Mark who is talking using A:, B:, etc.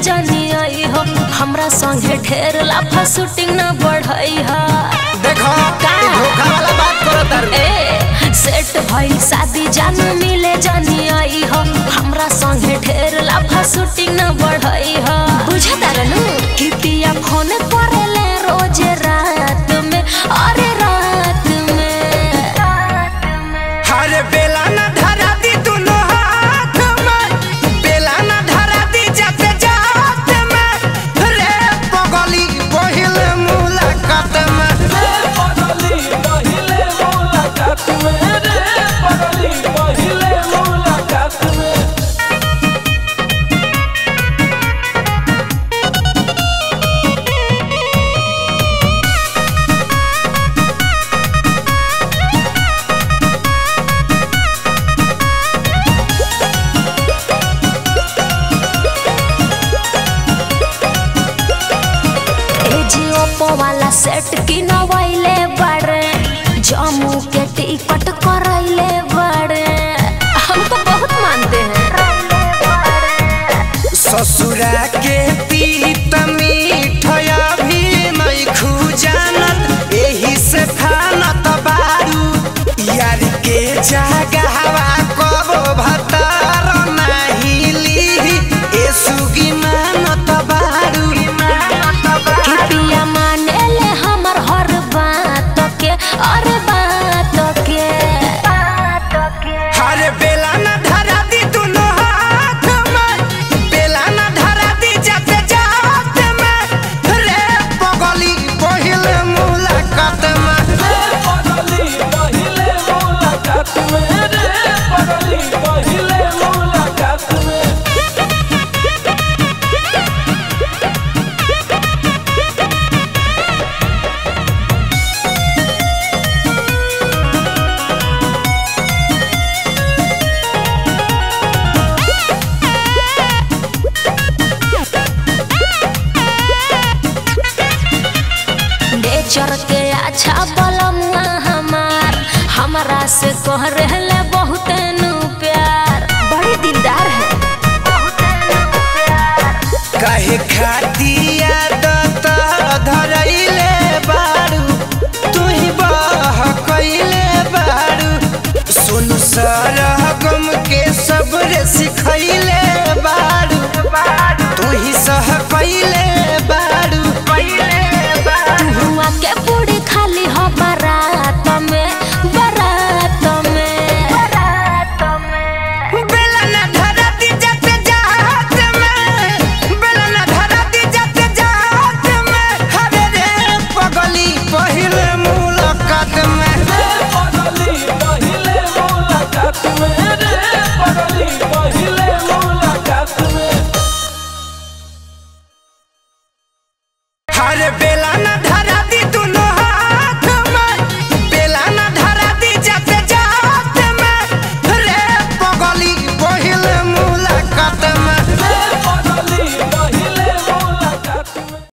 A: जानी आई हो हमरा संगे ढेर लाफा शूटिंग न बढ़ई हा
B: देखो
A: का?
B: ई धोखा वाला बात करो तारू
A: ए सेट भइल शादी जानू मिले जानी आई हो हमरा संगे ढेर लाफा शूटिंग न बढ़ई हा बुझा तारनु कि पिया फोन करेले रोज रात में अरे रात में
B: हरे बेला ना धरा दी दुनो हाथ में बेला ना धरा दी जाते जाते में रे पगली पहिल मुलाकात में
C: पगली पहिले मुलाकात में रे पगली पहिले मुलाकात में
A: ए जी ओप्पो वाला सेट की नवाइले बड़े जम्मू के टिकट करैले बड़े हम तो बहुत मानते हैं
B: ससुरा के पीत मीठया भी नहीं खूजानत एही से खानत बारू यार के जगहवा कबो भतार नहीं ली ए सुगी मानत बारू
A: कि पिया माने ले हमर हर बात के अरे बात के
B: हरे बेला ना धरा दी दुनो हाथ में बेला ना धरा दी जाते जाते में रे पगली पहिल मुलाकात में
C: पगली पहिले मुलाकात में रे पगली पहिले मुलाकात में
A: नेचर के अच्छा बलमुआ हमार हमरा से कह रहले बहुत नु प्यार बड़ी दिलदार है
B: कहे खाती आदत धरैले बारू तू ही बह कैले बारू सुन सरगम के सबरे सिखैले बारू तू ही सह कैले बारू
A: हुआ के पूरी खाली हो बारात में बारात में बारात में
B: बेला ना धरा दी जाते जात में बेला ना धरा दी जाते जात में हरे रे पगली पहिल मुलाकात में
C: पगली पहिले मुलाकात में रे पगली पहिले मुलाकात में
B: हरे बेला